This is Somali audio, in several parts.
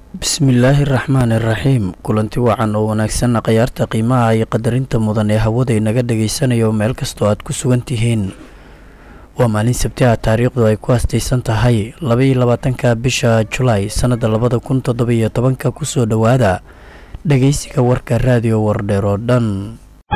bismillaahi raxmaan iraxiim kulanti wacan oo wanaagsan khayaarta qiimaha iyo qadarinta mudan ee hawada inaga dhagaysanayo meel kastoo aad ku sugan tihiin waa maalin sabti ah taariikhdu ay ku hastaysan tahay labaiyo labaatanka bisha julaay sannada labada kun toddobiyo tobanka kusoo dhowaada dhageysiga warka raadiyo wardheer oo dhan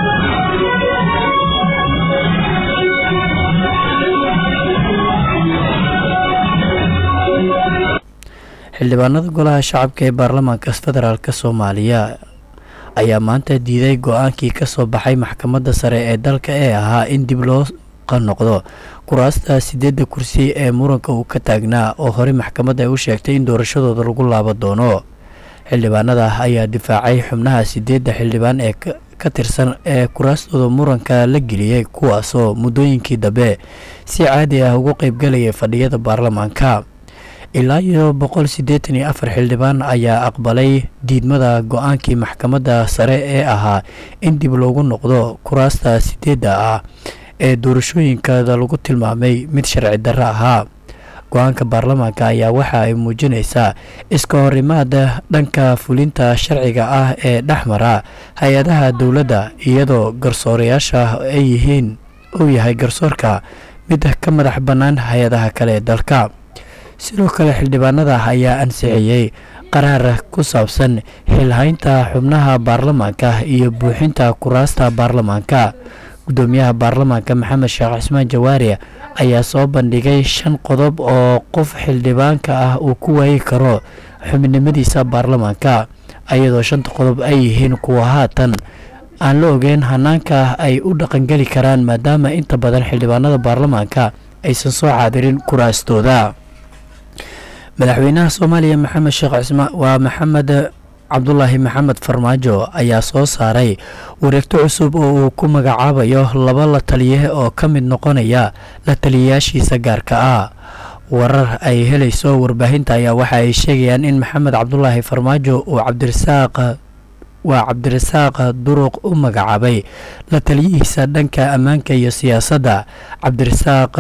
xildhibaanada golaha shacabka ee baarlamaanka federaalk soomaaliya ayaa maanta diiday go-aankii kasoo baxay maxkamadda sare ee dalka ee ahaa in dib loo qanoqdo kuraasta sideedda kursi ee muranka uu ka taagnaa oo horey maxkamadda ay u sheegtay in doorashadooda lagu laabo doono xildhibaanada ayaa difaacay xubnaha sideedda xildhibaan ee ka tirsan ee kuraastooda muranka la geliyey kuwaasoo muddooyinkii dambe si caadi ah ugu qeybgalayay fadhiyada baarlamaanka ilaa iyo boqol siddeetan iyo afar xildhibaan ayaa aqbalay diidmada go-aankii maxkamadda sare ee ahaa in dib loogu noqdo kuraasta sideedda ah ee doorashooyinkeeda lagu tilmaamay mid sharci darro ahaa go-aanka baarlamaanka ayaa waxa ay muujinaysaa iska horimaada dhanka fulinta sharciga ah ee dhexmara hay-adaha dowladda iyadoo garsoorayaasha ay yihiin uu yahay garsoorka mid ka madax bannaan hay-adaha kale ee dalka sidoo kale xildhibaanada ayaa ansixiyey qaraar ku saabsan xilhaynta xubnaha baarlamaanka iyo buuxinta kuraasta baarlamaanka gudoomiyaha baarlamaanka maxamed sheekh cismaan jawaari ayaa soo bandhigay shan qodob oo qof xildhibaanka ah uu ku waayi karo xubnimadiisa baarlamaanka ayadoo shanta qodob ay yihiin kuwa haatan aan la ogeyn hanaanka ay u dhaqangeli karaan maadaama inta badan xildhibaanada baarlamaanka aysan soo caadirin kuraastooda madaxweynaha soomaaliya maxamed sheekh cismaan waa maxamed cabdulaahi maxamed farmaajo ayaa soo saaray wareegto cusub oo uu ku magacaabayo laba la taliye oo ka mid noqonaya la taliyayaashiisa gaarka ah warar ay helayso warbaahinta ayaa waxa ay sheegayaan in maxamed cabdulaahi farmaajo uu cabdirasaaq waa cabdirasaaq duruq u magacaabay la taliyihiisa dhanka ammaanka iyo siyaasadda cabdirasaaq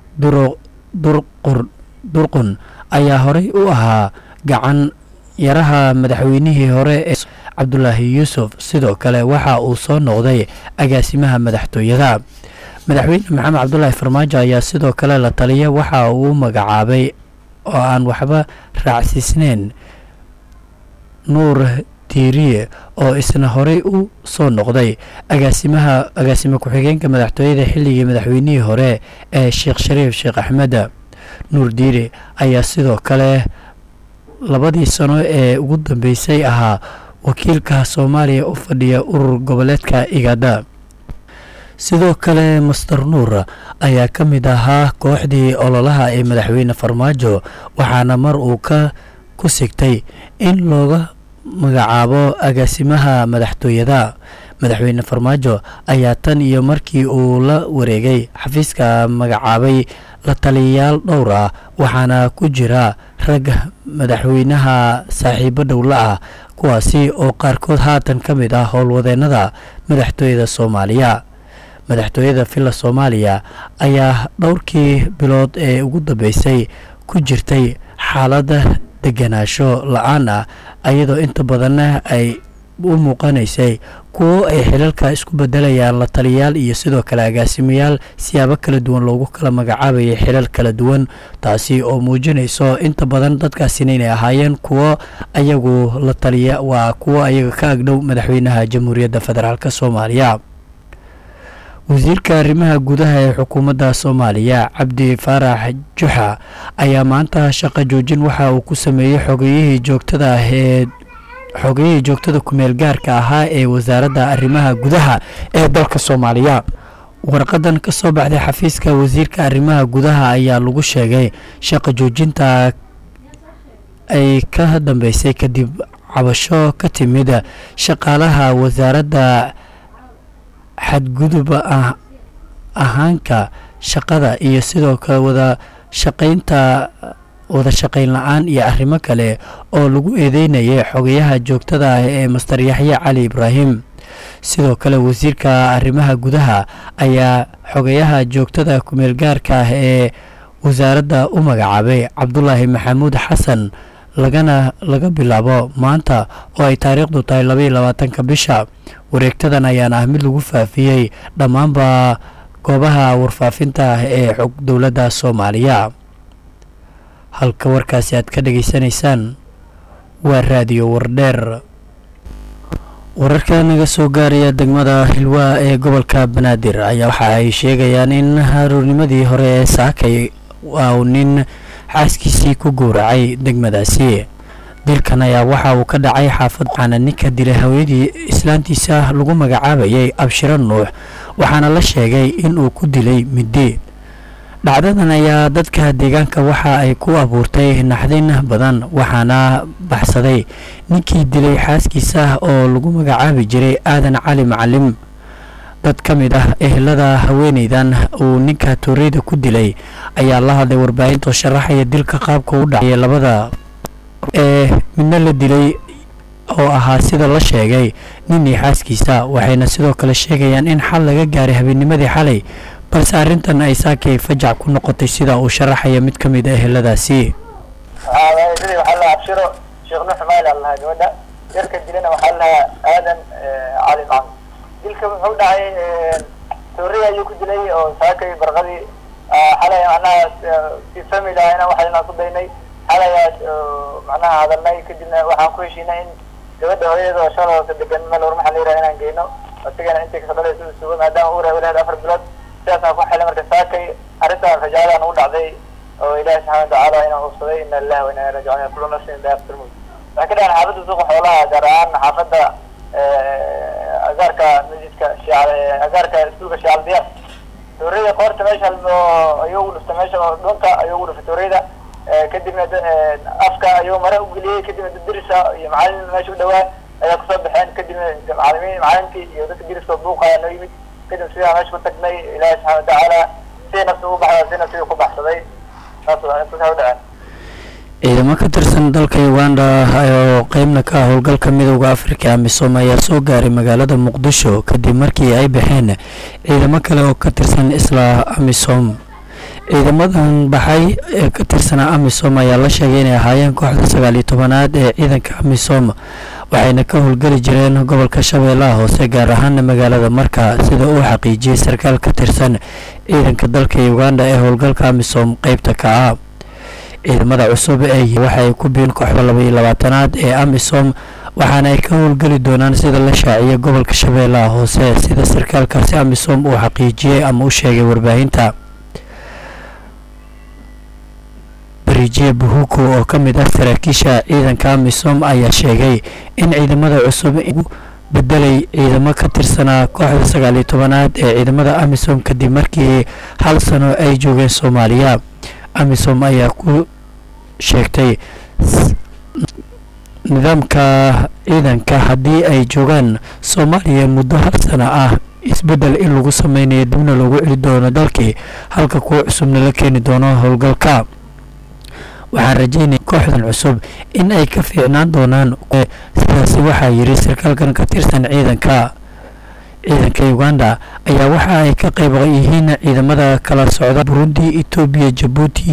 durqun ayaa horey u ahaa gacan yaraha madaxweynihii hore ee cabdulaahi yuusuf sidoo kale waxa uu soo noqday agaasimaha madaxtooyada madaxweyne maxamed cabdulaahi farmaajo ayaa sidoo kale la taliya waxa uu u magacaabay oo aan waxba raacsiisneyn nuur tiiriye oo isna horey u soo noqday agaasimaha agaasime ku-xigeenka madaxtooyada xilligii madaxweynihii hore ee sheekh shariif sheekh axmed nuur diiri ayaa sidoo kale labadii sano ee ugu dambeysay ahaa wakiilka soomaaliya u fadhiya urur goboleedka igada sidoo kale master nuur ayaa ka mid ahaa kooxdii ololaha ee madaxweyne farmaajo waxaana mar uu ka ku sigtay in looga magacaabo agaasimaha madaxtooyada madaxweyne farmaajo ayaa tan iyo markii uu la wareegay xafiiska magacaabay la taliyayaal dhowr ah waxaana ku jira rag madaxweynaha saaxiibo dhowla ah kuwaasi oo qaarkood haatan ka mid ah howlwadeennada madaxtooyada soomaaliya madaxtooyada villa soomaaliya ayaa dhowrkii bilood ee ugu dambeysay ku jirtay xaalada deganaasho la-aan ah ayadoo inta badanna ay u muuqanaysay kuwo ay xilalka isku bedelayaan la taliyayaal iyo sidoo kale agaasimayaal siyaabo kala duwan loogu kala magacaabayay xilal kala duwan taasi oo muujinayso inta badan dadkaasina inay ahaayeen kuwo ayagu la taliya waa kuwo ayaga ka agdhow madaxweynaha jamhuuriyadda federaalk soomaaliya wasiirka arrimaha gudaha ee xukuumadda soomaaliya cabdi faarax juxa ayaa maanta shaqo joojin waxa uu ku sameeyey xogeyihii joogtada ah ee xogeyihii joogtada kumeel gaarka ahaa ee wasaaradda arrimaha gudaha ee dalka soomaaliya warqadan ka soo baxday xafiiska wasiirka arrimaha gudaha ayaa lagu sheegay shaqo joojinta ay ka dambeysay kadib cabasho ka timid shaqaalaha wasaaradda xadgudub ahaanka shaqada iyo sidoo kale wada shaqaynta wada shaqayn la-aan iyo arrimo kale oo lagu eedeynayay xogayaha joogtada ah ee master yaxye cali ibraahim sidoo kale wasiirka arrimaha gudaha ayaa xogayaha joogtada kumeel gaarka ah ee wasaaradda u magacaabay cabdulaahi maxamuud xasan lagana laga bilaabo maanta oo ay taariikhdu tahay labaiyo labaatanka bisha wareegtadan ayaana ah mid lagu faafiyey dhammaanba goobaha warfaafinta ah ee xog dowladda soomaaliya halka warkaasi aad ka dhageysanaysaan waa raadiyo wardheer wararka naga soo gaaraya degmada hilwaa ee gobolka banaadir ayaa waxa ay sheegayaan in haruurnimadii hore ee saakay uu nin xaaskiisii ku gowracay degmadaasi dilkan ayaa waxa uu ka dhacay xaafad waxaana ninka dilay haweenadii islaantiisa lagu magacaabayay abshiro nuux waxaana la sheegay in uu ku dilay middi dhacdadan ayaa dadka deegaanka waxa ay ku abuurtay naxdin badan waxaana baxsaday ninkii dilay xaaskiisa oo lagu magacaabi jiray aadan cali macalim dad ka mid ah ehelada haweeneydan uu ninka tooreyda ku dilay ayaa la hadlay warbaahinta oo sharaxaya dilka qaabka u dhacaya labada ee midna la dilay oo ahaa sida la sheegay ninii xaaskiisa waxayna sidoo kale sheegayaan in xal laga gaaray habeenimadii xalay balse arrintan ay saakay fajac ku noqotay sida uu sharaxaya mid ka mid a eheladaasi waxaa lahaa abshiro sheekh nuux maali aan lahaa gabadha yarka dilana waxaa lahaa aadan cali macmud dilka wuxuu dhacay toori ayuu ku dilay oo saakay barqadii xalay macnaha si family ahna waxayna ku daynay xalayaas macnaha hadalnay kadibna waxaan ku heshiinay in gabadha hooyada oo shala hoose degan meel war maxaa la yiraha inaan geyno isagana intay kasoo dhalaysa u sugo maadaama uu rahay walaheed afar bilood sidaasaan ku xilay marka saakay arrintan fajaadaan ugu dhacday oo ilaahi subxana watacaala inuu hubsaday ina lillahi wa inna ilaihi rajicuun kullu nafsin daa'iqatul mawt waxay ka dhacan xaafadda suuqa xoolaha gaar ahaan xaafadda agaarka masjidka shiica agaarka iskuulka shiical diyaar tooreyda qoorta meesha ayuu ugu dhuftay meesha dhunta ayuu ugu dhuftay tooreyda kadibna afka ayuu mare ugeliyey kadibna dirisa iyo macalin meesha u dhawaa ayaa kusoo baxeen kadibna macalimiin macalinkii iyo dadka diriska buuqa ayaa noo yimid kadib sidaa meesha ku tagnay ilaahi subxana watacaala siday nafsi ugu baxda si nafsiga ku baxsaday saas intasaa u dhaceen ciidamo ka tirsan dalka uganda oo qeybna ka ah howlgalka midooda afrika amisom ayaa soo gaaray magaalada muqdisho kadib markii ay baxeen ciidamo kale oo ka tirsan isla amisom ciidamadan baxay ee ka tirsanaa amisom ayaa la sheegay inay ahaayeen kooxda sagaal iyo tobanaad ee ciidanka amisom waxayna ka howlgeli jireen gobolka shabeellaha hoose gaar ahaana magaalada marka sida uu xaqiijiyey sarkaal ka tirsan ciidanka dalka uganda ee howlgalka amisom qeybta ka ah ciidamada cusub ee waxaay ku biin kooxda laba iyo labaatanaad ee amisom waxaana ay ka howlgeli doonaan sida la shaaciyay gobolka shabeellaha hoose sida sarkaalkaasi amisom uu xaqiijiyey ama u sheegay warbaahinta barijiye buhuku oo ka mid ah saraakiisha ciidanka amisom ayaa sheegay in ciidamada cusub bedelay ciidamo ka tirsanaa kooxda sagaal iyo tobanaad ee ciidamada amisom kadib markii hal sano ay joogeen soomaaliya amisom ayaa ku sheegtay nidaamka ciidanka haddii ay joogaan soomaaliya muddo hal sano ah isbeddel in lagu sameynayo dibna loogu celi doono dalkii halka kuwa cusubna la keeni doono howlgalka waxaan rajeynaya kooxdan cusub in ay ka fiicnaan doonaan sidaasi waxaa yidhi sarkaalkan ka tirsan ciidanka ciidanka uganda ayaa waxa ay ka qayb yihiin ciidamada kala socda burundi etoobiya jabuuti